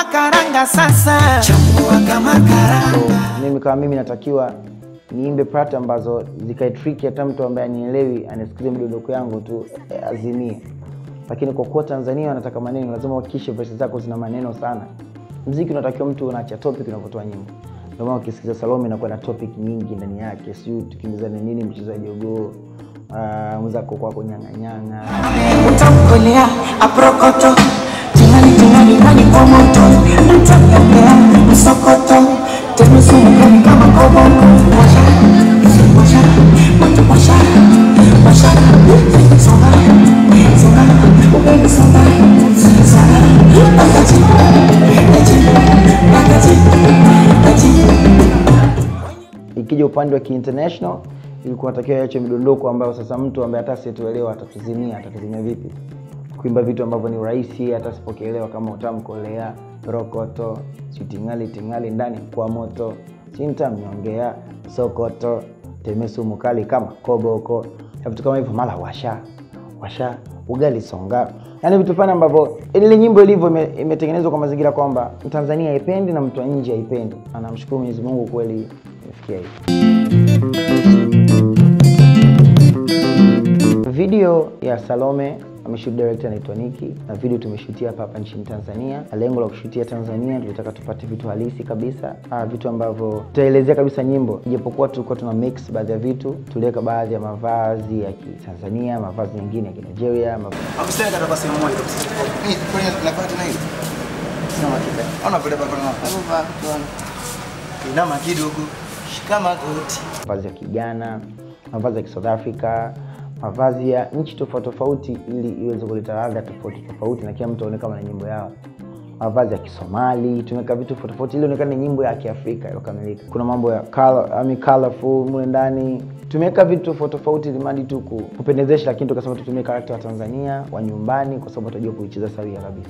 kama karanga sasa, chambua kama karanga. mimi kama mimi natakiwa niimbe part ambazo zikae tricky hata mtu ambaye anielewi anasikiza midondoko yangu tu eh, azimie lakini kwa kuwa tanzania wanataka maneno lazima uhakikishe verse zako zina maneno sana mziki unatakiwa mtu unaacha topic unavyotoa nyimbo ndio maana ukisikiza salome inakuwa na topic nyingi ndani yake siu tukimbizana nini mchezo wa jogoo uh, mwenzako kwako nyang'anyanga utamkolea aprokoto tingali tingali ndani kwa moto mtamkolea msokoto temesumukani kama koboko washa washa moto washa washa songa songa ubeni songa songa wakati eti wakati eti ikija upande wa kiinternational ilikuwa natakiwa iache midondoko ambayo sasa mtu ambaye hata asituelewa atatuzimia atatuzimia vipi kuimba vitu ambavyo ni rahisi hata sipokielewa kama utamkolea rokoto sitingali tingali ndani kwa moto sintamnyongea sokoto temesumu kali kama koboko na vitu kama hivyo mala washa washa ugali songa yaani vitu fulani ambavyo ile nyimbo ilivyo ime- imetengenezwa kwa mazingira kwamba mtanzania haipendi na mtu wa nje haipendi anamshukuru mwenyezi mungu kweli imefikia hivi video ya salome ameshoot director anaitwa niki na video tumeshutia hapa hapa nchini tanzania na lengo la kushutia tanzania tulitaka tupate vitu halisi kabisa ah, vitu ambavyo tutaelezea kabisa nyimbo ijapokuwa tulikuwa tuna mix baadhi ya vitu tuliweka baadhi ya mavazi ya kitanzania mavazi mengine ya kinigeria mav... Akusema kata kwa sehemu moja kabisa. Mimi kwani nafaa tena hivi? Sina hakika. Ona vile baba na hebu vaa tuone. Inama kidogo. Shika magoti. mavazi ya kijana mavazi ya kisouth africa mavazi ya nchi tofauti tofauti ili iweze kuleta ladha tofauti tofauti na kila mtu aone kama na nyimbo yao mavazi ya kisomali tumeweka vitu tofauti tofauti ili onekane ni nyimbo ya kiafrika iliyokamilika kuna mambo ya color, I mean colorful mule ndani tumeweka vitu tofauti tofauti ilimadi tu ku- kupendezesha lakini tukasema tutumie karakta wa tanzania wa nyumbani kwa sababu tutajua kuicheza sawia kabisa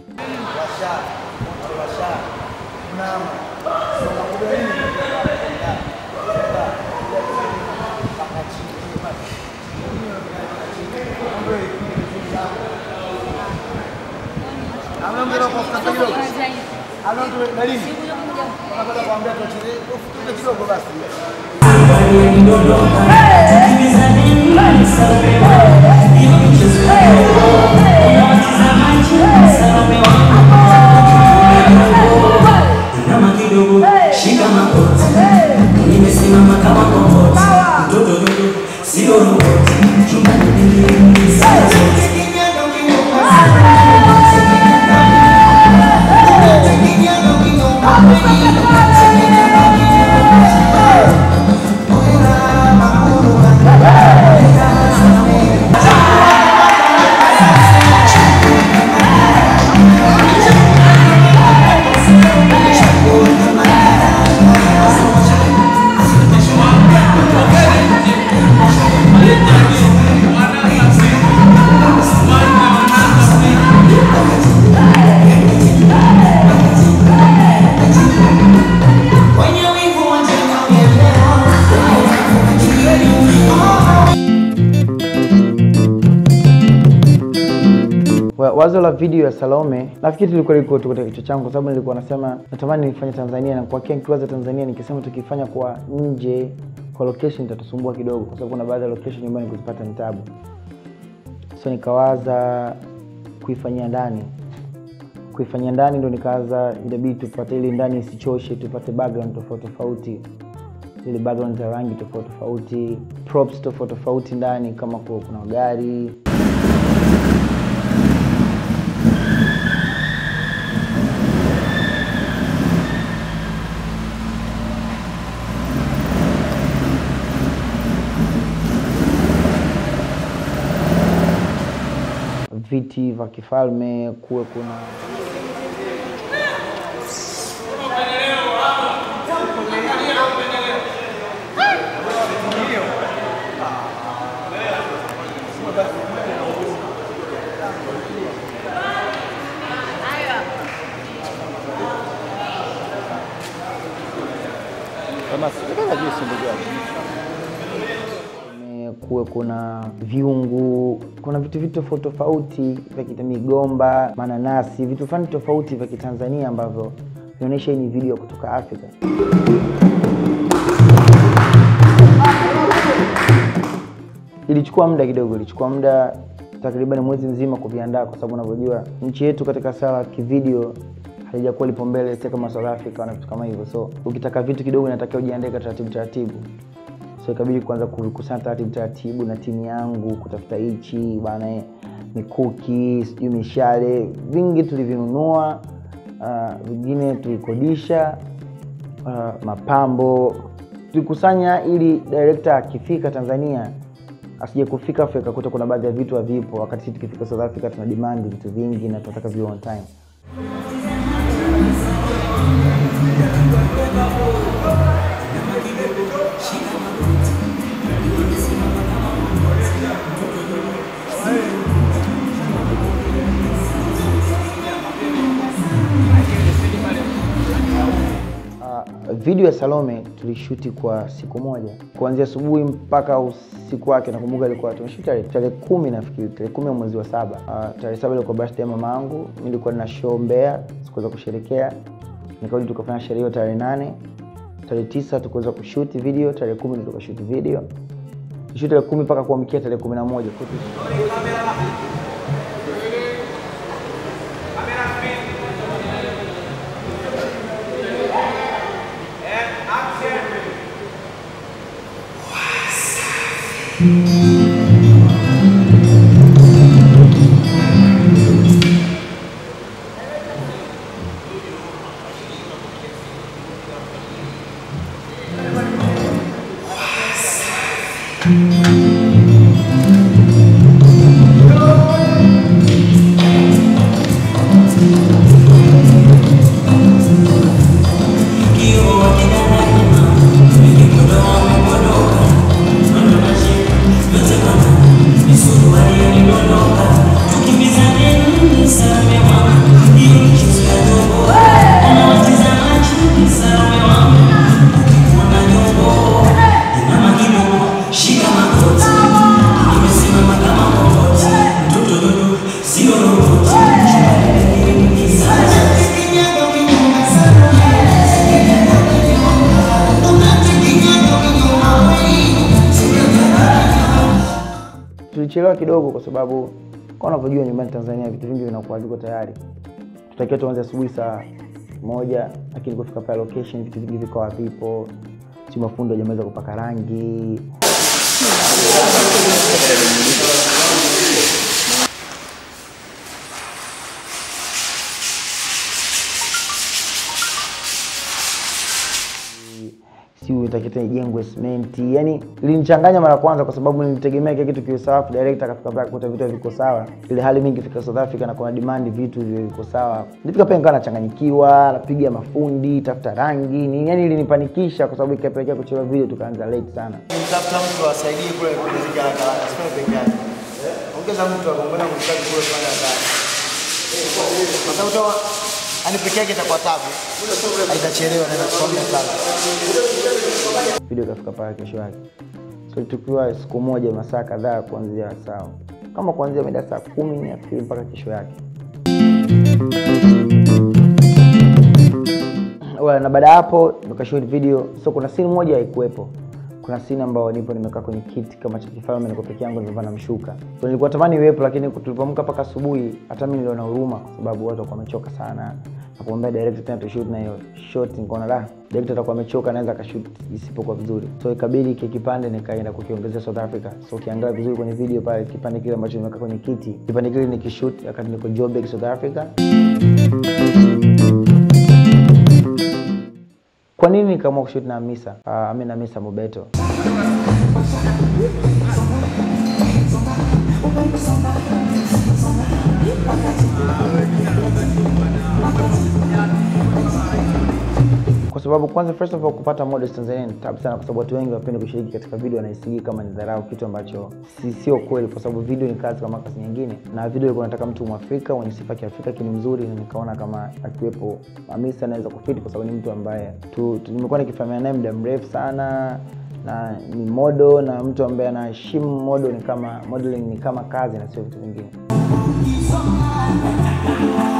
Inama kidogo, shika magoti. Nimesimama kama komboti. Mtoto dogo, sio roboti. Chumbani niliingia saa zote. Wenye wivu wajanielewa. Wa- wazo la video ya salome nafikiri tulikuwa liko tu katika kichwa changu kwa sababu nilikuwa nasema natamani nifanye tanzania na kwa kia nikiwaza tanzania nikisema tukifanya kwa nje kwa location itatusumbua kidogo kwa sababu kuna baadhi ya location nyumbani kuzipata ni tabu so nikawaza kuifanyia ndani kuifanyia ndani ndo nikawaza inabidi tupate ili ndani isichoshe tupate background tofauti tofauti ili background za rangi tofauti tofauti props tofauti tofauti ndani kama ku- kuna gari viti vya kifalme kuwe kuna kuwe kuna viungu, kuna vitu vitu tofauti tofauti vya kita migomba, mananasi, vitu fulani tofauti vya Kitanzania ambavyo vinaonyesha hii ni video kutoka Afrika. Ilichukua muda kidogo, ilichukua muda takriban mwezi mzima kuviandaa, kwa sababu unavyojua nchi yetu katika sala ya kivideo halijakuwa lipo mbele sio kama South Africa na vitu kama hivyo, so ukitaka vitu kidogo inatakiwa ujiandae kwa taratibu taratibu, so ikabidi kuanza kukusanya taratibu taratibu na timu yangu kutafuta hichi bana, eh, mikuki sijui mishale, vingi tulivinunua, uh, vingine tulikodisha, uh, mapambo tulikusanya, ili director akifika Tanzania asije kufika Afrika akakuta kuna baadhi ya vitu havipo, wakati sisi tukifika South Africa tuna demand vitu vingi na tunataka viwe on time. Uh, video ya Salome tulishuti kwa siku moja kuanzia asubuhi mpaka usiku wake. Nakumbuka ilikuwa tumeshuti tarehe tarehe kumi nafikiri, tarehe kumi ya mwezi wa saba. Uh, tarehe saba ilikuwa birthday ya mama yangu, mimi nilikuwa na show Mbeya, sikuweza kusherekea, nikarudi tukafanya sherehe hiyo tarehe nane. Tarehe tisa tukuweza kushuti video, tarehe kumi ndio tukashuti video, tushuti tarehe kumi mpaka kuamkia tarehe kumi na moja Kwa hiyo tulichelewa kidogo kwa sababu kwa unavyojua nyumbani Tanzania vitu vingi vinakuwa viko tayari. Tutakiwa tuanze asubuhi saa moja, lakini kufika pale location vitu vingi viko havipo, si mafundo hajamaliza kupaka rangi. si utakita ijengwe simenti. Yani ilinichanganya mara kwanza, kwa sababu nilitegemea kile kitu kiwe sawa, director akafika pale kukuta vitu haviko sawa, ile hali mingi fika South Africa na kuna demand vitu viwe viko sawa. Nilifika pale nikawa nachanganyikiwa, napiga mafundi, tafuta rangi ni yani, ilinipanikisha kwa sababu ikapelekea kuchelewa video, tukaanza late sana. Tafuta mtu asaidie kule kupeleka haraka haraka, sio peke yake. Ongeza mtu akaongeza mshikaji kule kufanya kazi. Kwa sababu toa ani peke yake itakuwa tabu. Haitachelewa na itakuwa muda sana. Video ikafika pale kesho yake, so tukiwa siku moja masaa kadhaa kuanzia saa kama kuanzia mida saa kumi nafikiri mpaka kesho yake. Well, na baada ya hapo nikashoot video. So kuna scene moja haikuwepo. Kuna scene ambayo nipo nimekaa kwenye kiti kama cha kifalme, niko peke yangu, nimevaa na mshuka. So nilikuwa tamani iwepo, lakini tulipoamka mpaka asubuhi, hata mimi niliona huruma, kwa sababu watu walikuwa wamechoka sana. Nakumwambia director tena tushoot na hiyo shot, nikaona la director atakuwa amechoka, anaweza akashoot isipokuwa vizuri. So ikabidi kile kipande nikaenda kukiongezea South Africa. So ukiangalia vizuri kwenye video pale, kipande kile ambacho nimekaa kwenye kiti, kipande kile nikishoot wakati niko Joburg, South Africa. Kwa nini nikaamua kushoot na Hamisa? Uh, ami na Hamisa Mobeto. Kwa kwa sababu kwanza first of all kupata models Tanzania ni tabu sana, kwa sababu watu wengi wapende kushiriki katika video wanaisigi kama ni dharau, kitu ambacho si sio kweli, kwa sababu video ni kazi kama kazi nyingine, na video ilikuwa nataka mtu mwafrika mwenye sifa ya Kiafrika kini mzuri, na nikaona kama akiwepo Hamisa anaweza kufiti, kwa sababu ni mtu ambaye tu, tu, nimekuwa nikifahamiana naye muda mrefu sana na ni modo na mtu ambaye anaheshimu modo, ni kama modeling ni kama kazi na sio vitu vingine.